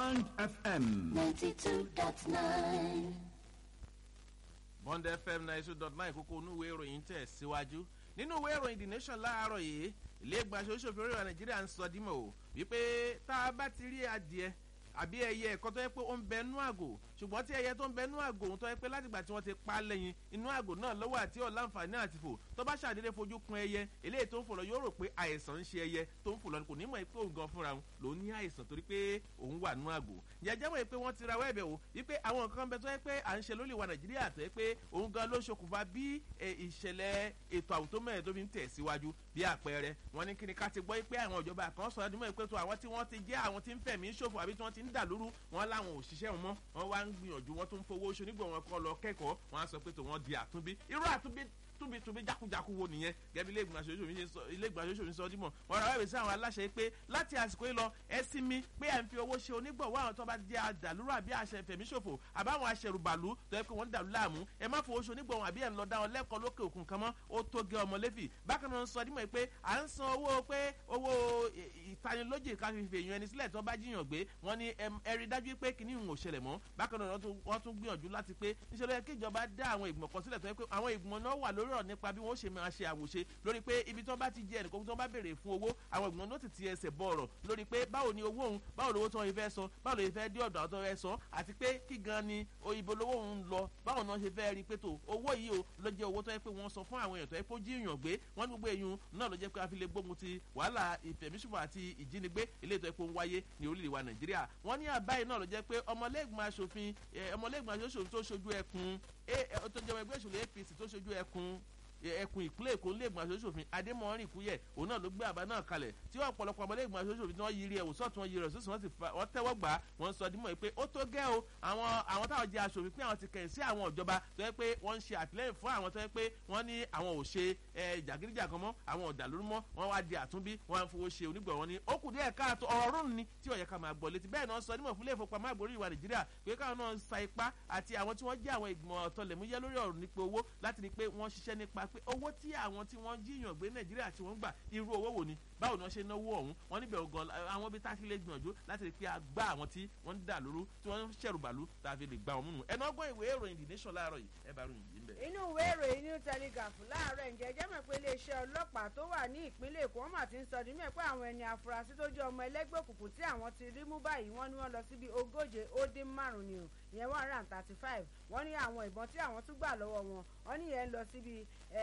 Band FM. 92.9. bond fm ninety two dot nine kókó inú ìwé ìròyìn tẹ̀ síwájú nínú ìwé ìròyìn the nation láàárọ̀ yìí ilé ìgbàsó ṣòfin orílẹ̀ nàìjíríà ń sọ dímọ̀ o wípé tá a bá ti rí adìẹ àbí ẹyẹ ẹ̀kọ́ tó yẹ pé ó ń bẹ nú àgò ṣùgbọ́n tí ẹyẹ tó ń bẹ nú àgò òun tó yẹ pé látìgbà tí wọ́n ti pa á lẹ́yìn inú àgò náà lọ́wọ́ àti ọ̀làǹfààní àti fò tó bá ṣàdédé fojú kun ẹyẹ eléyìí tó ń fò lọ yóò rò pé àìsàn ń ṣe ẹyẹ tó ń fò lọ kò ní mọ̀ pé òun gan fúnra òun ló ní àìsàn torí pé òun wà nú àgò jẹjẹ mọ̀ pé wọ́n ti ra wẹ́ẹ̀bẹ̀ o wípé àwọn nǹkan bẹ tó yẹ pé à ń ṣe lólè wa nàìjíríà tó yẹ pé òun gan ló ṣokùnfà bí ìṣẹ̀lẹ̀ ètò àwùjọ mẹ́rin tó fi ń tẹ̀ síwájú bí àpẹẹrẹ wọn ní kíni ká ti gbọ́ pé àwọn ìjọba kan sọ ọdún mọ́ pé tó àwọn tí wọ́n ti jẹ́ àwọn tí ń fẹ̀mí ṣòfò àbí tí wọ́n ti ń dà lóru wọn láwọn òṣìṣẹ́ wọn mọ́ wọn wá ń gbìyànjú wọn tó ń fowó oṣù nígbà wọn kọ́ lọ kẹ́kọ̀ọ́ wọn á sọ pé tó wọn di àtúnbí irú àtúnbí túbitúbi jákujáku wo nìyẹn gẹ́gẹ́ ilé ìgbìmọ̀ aṣojú mi sọ dímọ̀ wọn rà wẹ́ẹ̀bẹ̀ sí àwọn aláṣẹ pé láti àsìkò yìí lọ ẹ sí mi pé à ń fi owó ṣe onígbọ̀wọ́ àwọn tó bá jẹ́ àdàlúrò àbí àṣẹ fẹ̀mí ṣòfò àbáwọn aṣẹrùbàlú tó yẹ pé wọ́n ń dàlú láàmú ẹ má fowó ṣe onígbọ̀wọ́ àbí ẹ̀ ń lọ dá wọn lẹ́kọ̀ọ́ lókè òkun kan mọ́ ó tó gé ọmọ lẹ́fì bákan náà ń sọ dímọ̀ pé à ń san owó pé owó ìtanilójì ká fi fèèyàn ẹni sílẹ̀ tó bá jiyàn gbé wọ́n ní ẹ rí dájú pé kìíní ìhùn òṣèlè mọ́ bákan náà wọ́n tún gbìyànjú láti pé níṣẹ́ ló yẹ kí ìjọba dá àwọn ìgbìmọ̀ kan sílẹ̀ tó yẹ pé àwọn ìgbìmọ̀ náà wà lórí ọ̀rọ̀ nípa bí wọ́n ṣe máa ṣe àwòṣe lórí pé ibi tí wọ́n bá ti jẹ ẹnìkan tí wọ́n bá béèrè fún owó àwọn ìgbìmọ̀ náà ti ti ẹsẹ̀ bọ̀ ọ̀rọ̀ lórí pé báwo ni owó òun báwo lówó tí wọ́n fẹ́ san báwo ló fẹ́ dé ọ̀dọ̀ àwọn tó fẹ́ san àti pé kí gan ni ibo lówó òun lọ báwo ni wọ́n ṣe fẹ́ rí pé tó owó yìí o ló jẹ́ owó tó yẹ pé wọ́n san fún àwọn èèyàn tó yẹ pé ó jí èèyàn gbé wọ́n ní gbogbo èèyàn náà ló jẹ́ pé a fi lè gbógun ti wàhálà ìfẹ̀míṣòfò àti ìjínigbé eléyìí tó yẹ pé ó ń wáyé ní orílẹ̀ wa nàìjíríà wọ́n ní àbáyé náà ló jẹ́ pé ọmọlẹ́gbọ̀n aṣòfin ọmọlẹ́gbọ̀n aṣòfin tó ṣojú ẹkùn tó jẹ́ ẹgbẹ́ ìṣòro apc tó ṣojú ẹkùn ẹkùn ìpínlẹ̀ èkó lẹ́gbọ̀n aṣojú-ṣòfin adémọ̀rin kúyẹ̀ òun náà ló gbé àbá náà kalẹ̀ tí ọ̀pọ̀lọpọ̀ ọmọlẹ́gbọ̀n aṣojú-ṣòfin tí wọ́n yiri ẹ̀wò sọ́ọ̀tún wọn yiri ẹ̀ sọ́sùn wọn sì fa wọ́n tẹ́wọ́ gbà á wọ́n sọ dímọ̀ pé ó tó gẹ́ o àwọn àwọn táwọn jẹ́ aṣòfin pé àwọn ti kẹ̀yìn sí àwọn ìjọba tó yẹ pé wọ́n ń ṣe àtìlẹ́yìn fún àwọn tó yẹ pé wọ́n ní àwọn ò ṣe jàgídíjàgan mọ́ àwọn ọ̀dà lórí mọ́ wọ́n wá di àtúnbí wọ́n á fowó ṣe onígbọ̀ wọn ni ó kù díẹ̀ káàtó ọ̀rọ̀ rún ni tí ọ̀yẹ́ ká máa gbọ́ létí bẹ́ẹ̀ náà sọ nímọ̀ fúnlẹ̀ ìfowópamọ́ àgbórí ìwà nàìjíríà pé káwọn náà sa ipá àti àwọn tí wọ́n jẹ́ àwọn ìgbìmọ̀ ọ̀tọ̀lẹ̀múyẹ́ lórí ọ̀rọ̀ nípa owó láti rí pé wọ́n ṣiṣẹ́ nípa pé owó tí àwọn tí wọ́n jíyàn gbé nàìjíríà tí wọ́n gbà irú owó wo ni báwo ni wọ́n ṣe náwó ọ̀hún wọ́n níbẹ̀ gan àwọn ibi tá a fi lè gbìyànjú láti rí pé a gbá àwọn tí wọ́n ń dà lóru tí wọ́n ń ṣẹ̀rùbàlú tá a fi lè gbá wọn múnu ẹnu ọgbọ́n ìwé ìròyìn the nation láàárọ̀ yìí ẹ bá ròyìn yìí ń bẹ̀. inú ìwé ìròyìn new telegraph láàárọ̀ ǹjẹ́ jẹ́ mọ̀ pé iléeṣẹ́ ọlọ́pàá tó wà ní ìpínlẹ̀ èkó wọ́n mà ti ń sọ ní mẹ́ pé àwọn ẹni afurasí tó jẹ́ ọmọ ẹlẹ́gbẹ́ òkùnkùn tí àwọn ti rí mú báyìí wọ́n ní wọ́n lọ síbi ogóje ó dín márùn-ún ni o ìyẹn one hundred and thirty five wọ́n ní àwọn ìbọn tí àwọn tún gbà lọ́wọ́ wọn wọ́n ní yẹn lọ síbi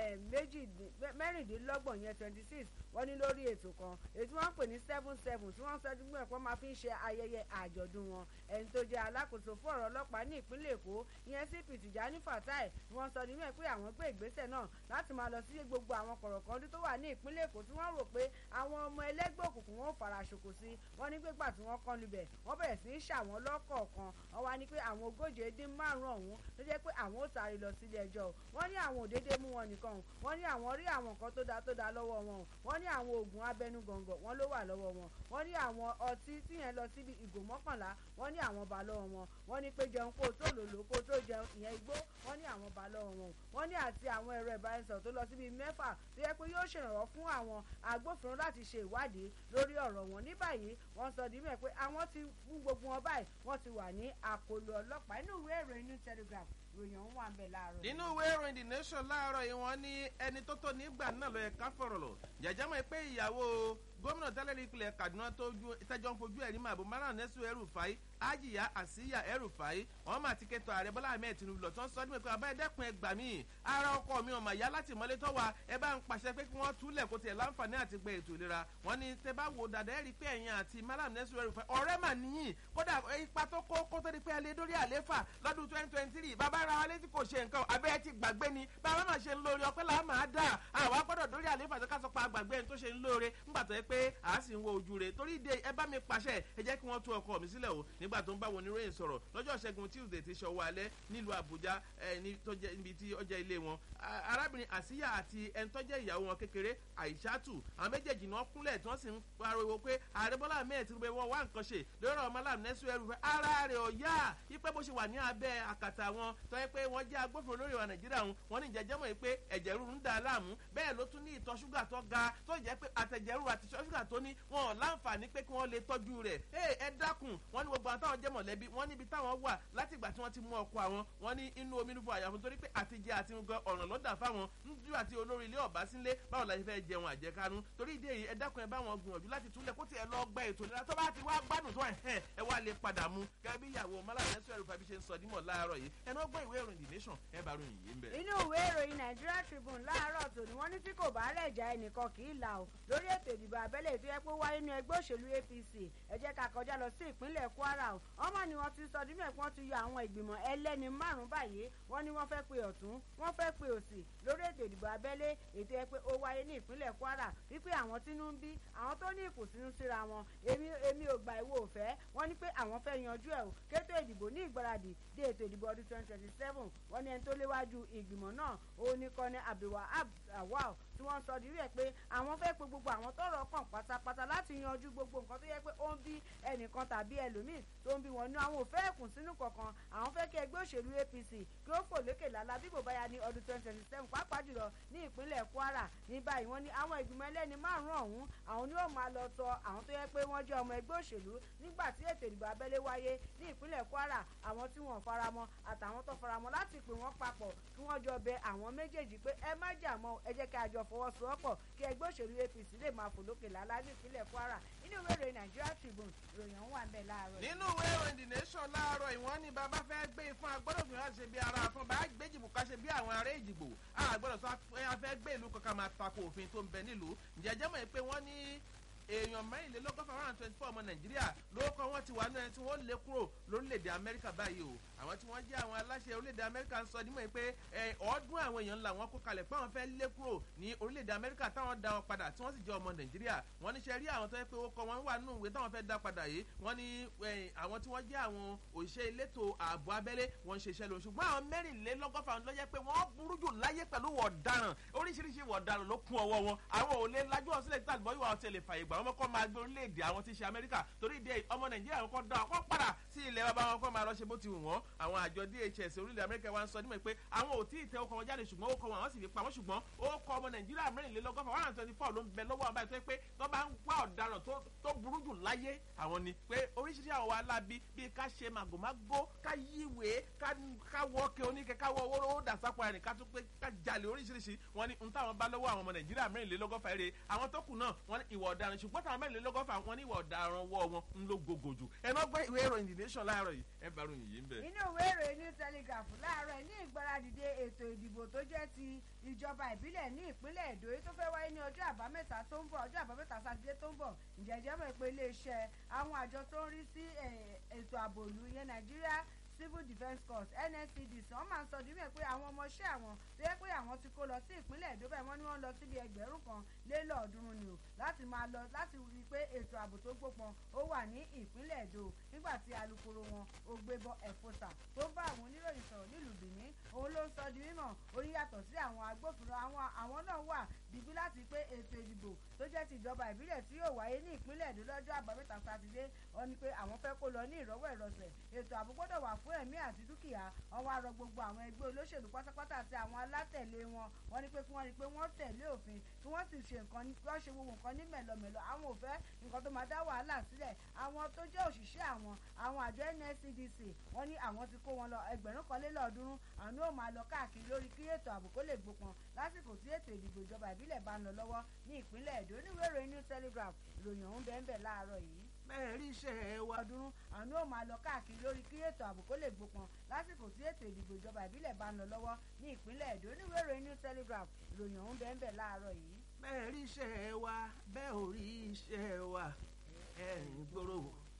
mẹ́rìndínlọ́gbọ̀n yẹn twenty six wọ́n ní lórí ètò kan èyí tí wọ́n ń pè ní seven seven tí wọ́n ń sọ́jú gbọ́n ẹ̀kọ́ máa fi ń ṣe ayẹyẹ àjọ̀dún wọn ẹni tó jẹ́ alákòóso fún ọ̀rọ̀ ọlọ́pàá ní ìpínlẹ̀ èkó ìyẹn cp tìjání fatai wọ́n sọ nínú ẹ̀ pé àwọn gbé ìgbésẹ̀ náà láti máa lọ sí gbogbo àwọn kọ̀rọ̀kọ́ndú tó wà ní ìpínlẹ̀ èkó tí wọ́n rò pé àwọn ọmọ ẹlẹ́gbẹ́ òkùnkùn wọn ò fara ṣòkò sí wọ́n ní gbégbà tí wọ́n kán lubẹ̀ wọ́n bẹ̀rẹ̀ sí í ṣàwọn lọ́kọ̀ọ̀kan wọ́n wá ní pé àwọn ogóje dín márùn-ún ọ̀hún ló jẹ́ pé àwọn ò sáré lọ sílé ẹjọ́ wọ́n ní àwọn òdédé mú wọn nìkan wọ́n ní àwọn rí àwọn nǹkan tó dáa tó dáa lọ́wọ́ wọn wọ́n ní àwọn oògùn abẹnú gọ̀ǹgọ̀ wọn ló wà lọ́wọ́ wọn wọ́n ní àwọn ọtí tíyẹn lọ síbi ìgò mọ́kànlá wọ́n ní àwọn bá lọ́wọ́ wọn wọ́n ní pé jẹun kó tó lòlò kó tó jẹun ìyẹn igbó wọ́n ní àwọn bá lọ́wọ́ wọn wọ́n ní àti àwọn ẹ̀rọ ìbánisọ̀rọ̀ tó lọ síbi mẹ́fà tó yẹ pé yóò ṣèrànwọ́ fún àwọn agbófinró láti ṣe ìwádìí lórí ọ̀rọ̀ wọn ní báyìí wọ́n sọ dímẹ̀ pé àwọn ti fún gbogbo wọn báyìí wọ́n ti wà ní àkóló ọlọ́pàá inú ìwé ìròyìn new telegraph ròyìn ọ̀hún wà ń bẹ̀ láàárọ̀. nínú ìwé ìròyìn the nation láàárọ̀ yìí wọ́n ní ẹni tó tó nígbà náà lọ ẹ̀ka fọ̀rọ̀ lọ jàjámọ̀ pé ìyàwó gómìnà tẹ́lẹ̀ ìpìlẹ̀ kaduna tẹ́jọ́ ń fojú ẹ̀rí màbò márùn nẹ́sù ẹrù fàáyí ajiya àsíyà ẹrù fàáyí wọ́n máa ti kẹtọ̀ ààrẹ bọ́lá ahmed tinubu lọ tó ń sọ ní pé abáyé dẹ́kun ẹgbà mí ara ọkọ mi ọmọ ìyá láti mọ́lé tọ́wà ẹ bá ń pàṣẹ pé kí wọ́n túlẹ̀ kó tiẹ̀ láǹfààní àti gbẹ ètò ìlera wọ́n ní tẹ bá wo dàdá ẹ̀rí pé ẹ̀yìn àti malam nẹ́sù ẹrù fàáyí ọ̀rẹ́ mà níyìn kódà ipa tó kó kó tó di pé ẹ lé dórí àléfà lọ́dún twenty twenty three bàbá ra wa létí kò ṣe nǹkan abẹ́ ẹ ti gbàgbé ni bàbá mà ṣe ń lóore ọpẹ́ làá máa dà àwa gbọ́dọ̀ dórí àléfà tó ká sọ pa àgbàgbé ẹni tó ṣe ń lóore ńgbà tó yẹ pé àá sì ń wo ojú rẹ̀ torí ìdè ẹ bá mi pàṣẹ ẹ jẹ́ kí wọ́n tú ọkọ mi sílẹ̀ o nígbà tó ń bá wọn oníròyìn sọ̀rọ̀ lọ́jọ́ ṣẹ́gun tuesday ti ṣọwọ́ alẹ́ nílùú àbújá níbi tí ọjà ilé wọn arábìnrin àsíyà àti ẹni tó jẹ́ ìyàwó wọn kékeré àìṣàtù àwọn méjèèjì náà kúnlẹ̀ tí wọ́n sì ń pariwo pé ààrẹ bọ́lá ahmed tinubu wọn wá nǹkan ṣe lórí ọmọ aláàmì nẹ́sù ẹrù fẹ́ ara rẹ̀ ò yá ipe bó ṣe wà ní abẹ́ àkàtà wọn tó yẹ pé wọ́n jẹ́ agbófinró lórí ìwà nàìjíríà wọn wọ́n ní ìjẹ́jẹ́ mọ̀ pé ẹ̀jẹ̀ rúru ń da láàmú bẹ́ẹ̀ ló tún ní ìtọ̀ ṣúgà tó ga tó jẹ́ pé àtẹ̀jẹ̀ rúru àti ṣúgà tó ní wọn ò láǹfààní pé kí wọ́n lè tọ́jú rẹ̀ ẹ dákun wọ́n ní gbogbo àwọn táwọn jẹ́ mọ̀lẹ́bí wọ́n níbi táwọn wà láti ìgbà tí wọ́n ti mú ọkọ àwọn wọ́n ní inú omi níbo àyàfún torí pé àtijẹ àti nǹkan ọ̀ràn lọ́dà fáwọn níjú àti olórí ilé ọ̀bá sílé báwo la ṣe fẹ́ jẹun àjẹkánu torí ìdí èyí ẹ dákun ẹ bá wọn gbìyànjú láti túlẹ̀ kó tiẹ̀ lọ gba ètò ìlera tó bá ti wá gbádùn tó ẹ̀ ẹ wá lè padà mú gẹ́gẹ́ bí ìyàwó mọ́láyà ẹ̀sùn ẹ̀rù fàbí ṣe ń sọ dímọ̀ láàárọ̀ yìí ẹnu ọgbọ́n ìwé ìròyìn the nation ẹ bá ròyìn yìí ń bẹ̀. inú ìwé ìròyìn nigeria tribune láàárọ̀ tòní wọ́n ní tí kò bá rẹ̀ já ẹnìkan kì í là ó lórí ètò ìdìbò abẹ́lé tó yẹ pé wáyé nínú ẹgbẹ́ òṣèlú apc ẹ jẹ́ ká kọjá lọ sí ìpínlẹ̀ kwara o ọmọ ni wọ́n ti sọ dímẹ̀ pé wọ́n ti yọ àwọn ìgbìmọ̀ ẹlẹ́ni márùn-ún báyìí wọ́n ní wọ́n fẹ́ pe ọ̀tún wọ́n fẹ́ pe òsì lórí ètò ìdìbò abẹ́lé ètò ẹ pé ó wáyé ní ìpínlẹ̀ kwara wípé àwọn tínú ń bí àwọn tó ní ìkùnsínú síra wọn èmi èmi ò gbà ìwò òfẹ́ wọ́n ní pé àwọn fẹ́ yanjú ẹ̀ o kétò ìdìbò ní ìgbáradì dé ètò ìdìbò ọdún twenty twenty seven wọ́n ní ẹni tó léwájú ìgbìmọ̀ náà òun ní kọ́ni abdulwahab awal tí wọ́n sọ di rẹ̀ pé àwọn fẹ́ pe gbogbo àwọn tọrọ kàn pátápátá láti yanjú gbogbo nǹkan tó yẹ pé ó ń bí ẹnìkan tàbí ẹlòmíì tó ń bí wọn ní àwọn ò fẹ́ ẹ̀kùn sínú kankan àwọn fẹ́ kí ẹgbẹ́ òṣèlú apc kí ó fò lókè lálá bí kò bá ya ní ọdún twenty twenty seven pàápàá jùlọ ní ìpínlẹ̀ kwara ní báyìí wọ́n ní àwọn ìgbìmọ̀ ẹlẹ́ni márùn-ún ọ̀hún àwọn ni ó máa lọ tọ àwọn tó yẹ pé wọ́n jẹ́ ọmọ ẹgbẹ́ òṣèlú nígbà tí ètò ìdìbò abẹ́lé wáyé ní ìpínlẹ̀ kwara àwọn tí wọ́n faramọ́ àtàwọn tó faramọ́ láti pè wọ́n papọ̀ kí wọ́n jọ bẹ àwọn méjèèjì pé ẹ má jà mọ́ ẹ jẹ́ kí a jọ fọwọ́sowọ́pọ̀ kí ẹgbẹ́ òṣèlú apc lè máa fò lókè lálá ní ìpínlẹ̀ kwara nínú ìwé ìròyìn nigeria tribune ìròyìn ọ̀hún wà ń bẹ̀ láàárọ̀ yìí. nínú ìwé ìròyìn the nation láàárọ̀ ìwọ́n ní bàbá fẹ́ gbé fún agbọ́dọ̀ fi hàn ṣe bí ara fún bá gbé jìbò ká ṣe bí àwọn ará ìjìgbò àgbọ̀dọ̀ sọ afẹ́ gbé ìlú kankan máa tako òfin tó ń bẹ nílùú ǹjẹ́ jẹ́ mọ̀ pé wọ́n ní èèyàn mẹ́rìnlélọ́gọ́fà one hundred twenty four ọmọ nàìjíríà lórúkọ wọn ti wà náà tí wọ́n lé kúrò lórílẹ̀‐èdè amẹ́ríkà báyìí o àwọn tí wọ́n jẹ́ àwọn aláṣẹ orílẹ̀‐èdè amẹ́ríkà ń sọ nímọ̀ pé ọdún àwọn èèyàn ńlá wọn kó kalẹ̀ pé àwọn fẹ́ lé kúrò ní orílẹ̀‐èdè amẹ́ríkà táwọn dá wọn padà tí wọ́n sì jẹ́ ọmọ nàìjíríà wọ́n ní ṣe rí àwọn tó yẹ pé ó kọ wọn wà nínú ìwé táwọn fẹ́ dá padà yìí wọ́n ní àwọn tí wọ́n jẹ́ àwọn òṣìṣẹ́ elétò ààbò abẹ́lé wọ́n ń ṣiṣẹ́ lọ ṣùgbọ́n àwọn mẹ́rìnlélọ́gọ́fà ló jẹ́ pé wọ́n burú jù láyé pẹ̀lú wọ̀daràn oríṣiríṣi wọ̀daràn ló kún ọwọ́ wọn àwọn ò lè lajú ọ̀sílẹ̀ tí àgbọ̀ ìwà ọ̀tẹ̀ lè fàyè gbà wọ́n kọ́ máa gbé orílẹ̀-èdè àwọn tí ń ṣe amẹ́ríkà torí ìdí ọmọ nàìjíríà wọn kọ́ da ọkọ́ padà sí ilẹ̀ bàbá wọn kọ́ máa lọ ṣe bó ti wù wọ́n àwọn àjọ dhs orílẹ̀ amẹ́ríkà wa ń sọ nímọ̀ pé àwọn ò tí ì tẹ ọkọ̀ wọn jáde ṣùgbọ́n ó kọ wọn àwọn sì fi pamọ́ ṣùgbọ́n ó kọ ọmọ nàìjíríà mẹ́rìnlélọ́gọ́fà one hundred twenty four ló ń bẹ lọ́wọ́ àbáyé tó pé tó bá ń wá ọ̀daràn tó burú jù láyé àwọn ni pé oríṣiríṣi àwọn wa lábí bíi ká ṣe màgòmágó ká yíwèé ká wọ́ọ̀kẹ́ oníkẹ́ ká wọ́ owó dàsápọ̀ ẹ̀rìn ká tún pé ká jalè oríṣiríṣi wọn ni n táwọn bá lọ́wọ́ àwọn ọmọ nàìjíríà mẹ́rìnlélọ́gọ́fà eré àwọn tó kù náà wọn ní ìwà ọ̀daràn ṣùgbọ́n táwọn mẹ́rìnlélọ́gọ́fà wọn ní ìwà ọ̀daràn wọ́ wọn ń ló gogo jù ẹ náà gbọ́ ìwé ìròyìn the nation láàárọ̀ yìí ẹ bá ròyìn yìí ń bẹ̀. inú ìwé ìròyìn ní telegraph láàárọ̀ ní ìgbáradìde ètò ìdìbò tó jẹ́ ti ìjọba ìbílẹ̀ ní ìpínlẹ̀ èdò èyí tó fẹ́ wáyé ní ọjọ́ àbámẹ́ta tó ń bọ̀ ọjọ́ àbámẹ́ta sátidé tó ń bọ̀ ǹjẹ́jẹ́ mọ̀ pé iléeṣẹ́ àwọn àjọ tó ń rí sí ètò ààbò ìlú yẹn nàìjíríà civil defence corps nscdc wọn máa ń sọ dímẹ̀ pé àwọn ọmọọṣẹ́ àwọn tó yẹ pé àwọn ti kó lọ sí ìpínlẹ̀ èdò bẹ́ẹ̀ wọ́n ní wọ́n lọ síbi ẹgbẹ̀rún kan lé lọ́ọ̀ọ́dúnrún ni o láti máa lọ láti rí i pé ètò ààbò tó gbópọn ó wà ní ìpínlẹ̀ èdò nígbà tí alūkkóró wọn ògbébọ ẹ̀fọ́sà tó bá àwọn oníròyìn sọ̀rọ̀ nílùú benin òun ló ń sọ di mímọ̀ orí yàtọ̀ sí àwọn agbófinró àwọn náà wà dìbí láti pé ètò ìdìbò tó jẹ́ ti ìjọba ìbílẹ̀ tí yóò wáyé ní ìpínlẹ̀ èdò lọ́jọ́ àbámẹ́ta sátidé wọ́n ní pé àwọn fẹ́ kó lọ ní ìrọ́wọ́ ìrọsẹ̀ ètò ààbò gbọ́dọ̀ wà fún ẹ̀mí àti dúkìá wọ́n wá rọ gbogbo àwọn ẹgbẹ́ olóṣèlú pátápátá àti àwọn alátẹ̀lé wọn wọ́n ní pé kí wọ́n rí i pé wọ́n tẹ̀lé òfin kí wọ́n sì ṣe nǹkan kí wọ́n ṣe gbogbo nǹkan ní mẹ̀lọmẹ̀lọ àwọn ò fẹ́ nǹkan tó máa dá wàhálà sílẹ̀ àwọn tó jẹ́ òṣìṣẹ́ àwọn àwọn àjọ nscdc wọ́n ní àwọn ti kó wọn lọ ẹgbẹ̀rún kan lé lọ́ọ̀ọ́dúnrún àwọn yóò máa lọ káàkiri lórí kí ètò ààbò kó lè gbópọn lásìkò tí ètò ìdìbò ìjọba ìbílẹ̀ bá ń lọ lọ́wọ́ ní ìpínlẹ̀ èdò oníwèé ìròyìn new telegraph ìròyìn ọ̀hún bẹ́ẹ̀ bẹ́ẹ̀ láàárọ̀ yìí bẹ́ẹ̀ rí iṣẹ́ wa ọdún àwọn yóò máa lọ káàkiri lórí kí ètò ààbò kó lè gbópọn lásìkò tí ètò ìdìbò ìjọba ìbílẹ̀ bá ń lọ lọ́wọ́ ní ìpínlẹ̀ èdò oníwèé ìròyìn new telegraph ìròyìn ọ̀hún bẹ́ẹ̀ bẹ́ẹ̀ láàárọ̀ yìí. bẹ́ẹ̀ rí iṣẹ́ wa bẹ́ẹ̀ ò rí iṣẹ́ wa ẹ̀rìn gbòòrò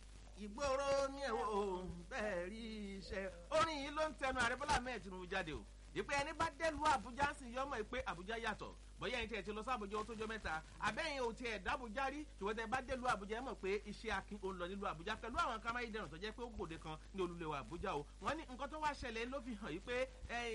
ìgboro ní ẹ̀wọ̀ bẹ́ẹ̀ rí iṣẹ́ orin yìí ló ń tẹnu ààrẹ bọ́lá mẹ́ẹ̀ tinubu jáde o ìpè ẹni bá dẹ́lu àbújá sì yọmọ ìpè àbújá yàtọ̀ bóyá ẹni tí ẹ ti lọ sí àbújá ó tó jọ mẹ́ta àbẹ́yìn ò tiẹ̀ dábùjá rí ṣùgbọ́n tẹ bá délùú àbújá ẹ mọ̀ pé iṣẹ́ akin ò ń lọ nílùú àbújá pẹ̀lú àwọn kámáyé dẹrùn tó jẹ́ pé ó gbòde kan ní olùlẹ̀wọ̀ àbújá o wọ́n ní nǹkan tó wá ṣẹlẹ̀ ló fi hàn yìí pé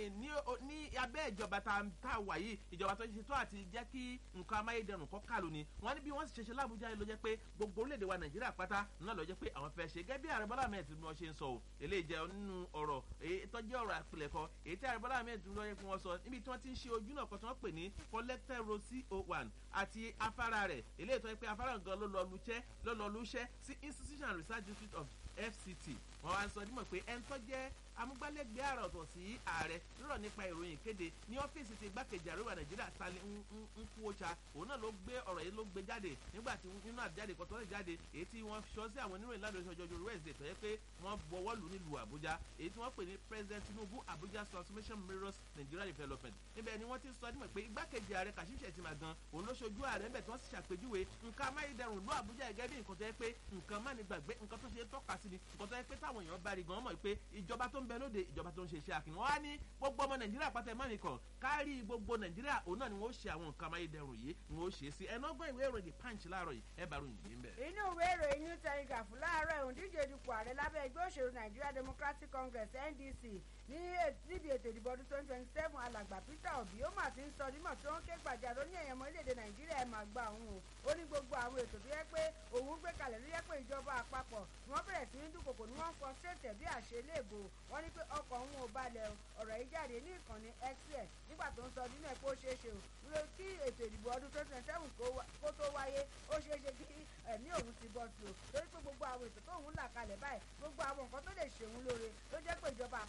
ní abẹ́ ìjọba tá a wà yìí ìjọba tó ṣe tó àti jẹ́ kí nǹkan amáyé dẹrùn kọ́ kàlù ni wọ́n ní bí wọ́n sì ṣe ṣe lábújá ló jẹ́ pé gbogbo orílẹ̀-èdè wa nàìjíríà pátá náà ló jẹ́ pé àwọn fẹ́ ṣe gẹ́gẹ́ bí ààrẹ bọ́lá ahmed tinubu ṣe ń sọ o eléyìí jẹ́ nínú ọ̀rọ̀ èyí tó jẹ́ ọ̀rọ̀ àpilẹ̀kọ èyí tí ààrẹ bọ́lá ahmed tinubu yẹ kí wọ́n sọ níbi tí wọ́n ti ń ṣe ojú náà kan tí wọ́n pè ní fọlẹ́ collector road co one àti afárá rẹ̀ eléyìí tó yẹ pé afárá gan ló lọ luṣẹ́ ló lọ luṣẹ́ sí institution research district of fct wọn wá ń sọ dímọ̀ pé ẹni tó jẹ́ amúgbálẹ́gbẹ̀ẹ́ àrà ọ̀tọ̀ sí ààrẹ lọ́rọ̀ nípa ìròyìn kéde ní ọ́fíìsì ti igbákejì àríwá nàìjíríà stanley nkwócha òun náà ló gbé ọ̀rọ̀ yìí ló gbé jáde nígbà tí nínú àjáde kan tó lè jáde èyí tí wọ́n sọ sí àwọn oníròyìn ládùúgbò ìṣọjọ́ ọjọ́ wednesday tó yẹ pé wọ́n bọwọ́ lù nílùú àbújá èyí tí wọ́n pè ní president tinubu abuja transformation mirrors nigeria development níbẹ̀ ni wọ́n ti sọ dímọ̀ pé igbákejì ààrẹ kashim shettima gan òun ló ṣojú ààrẹ ńbẹ̀ tí wọ́n sì ṣàpèjúwe nǹkan amáyédẹrùn ló àbújá gẹ́gẹ́ bí nǹkan tó yẹ pé nǹkan má ní gbàgbé nǹkan tó ṣe tọ́ka sí ni nǹkan tó yẹ pé táwọn èèyàn bá rí gan mọ̀ pé ìjọba tó ń bẹ lóde ìjọba tó ń ṣe iṣẹ́ akin wọ́n á ní gbogbo ọmọ nàìjíríà pátá ẹ̀mọ́ nìkan kárí gbogbo nàìjíríà òun náà ni wọ́n ṣe àwọn nǹkan amáyédẹrùn yìí ni wọ́n ṣe sí ẹ̀nà ọgbọ́n ìwé ìròyìn punch láàárọ̀ yìí ẹ̀ bá ròyìn yìí ń bẹ̀. inú ìwé ìròyìn new telegraph láàárọ̀ ìhùn díje dupò ààrẹ lábẹ́ ẹgbẹ́ òṣèlú nigeria democratic congress ndc ní níbi ètò ìdìbò ọdún twenty twenty seven alàgbà peter obi ó mà ti ń sọ nímọ̀ tí wọ́n ké gbàjarò ní ẹ̀yẹ̀mọ́ orílẹ̀-èdè nàìjíríà ẹ̀ máa gba òun o ó ní gbogbo àwọn ètò tó yẹ pé òun gbé kalẹ̀ ló yẹ pé ìjọba àpapọ̀ ni wọ́n bẹ̀rẹ̀ sí ní dúnkòkò ni wọ́n ń fọ ṣètẹ̀ bí àṣẹ léèbò wọ́n ní pé ọkọ̀ òun ò balẹ̀ ọ̀rọ̀ yìí jáde ní ìkànnì xl nígbà tó ń sọ nínú ẹ̀ pé ó ṣeé ṣe o kí ètò ìdìbò ọdún twenty twenty seven kó tó wáyé ó ṣeé ṣe kí ẹ̀mí òun ti bọ́ sí o torí pé gbogbo àwọn ètò tó òun là kalẹ̀ báyìí gbogbo àwọn nǹkan tó lè ṣe òun lóore ló jẹ́ pé ìjọba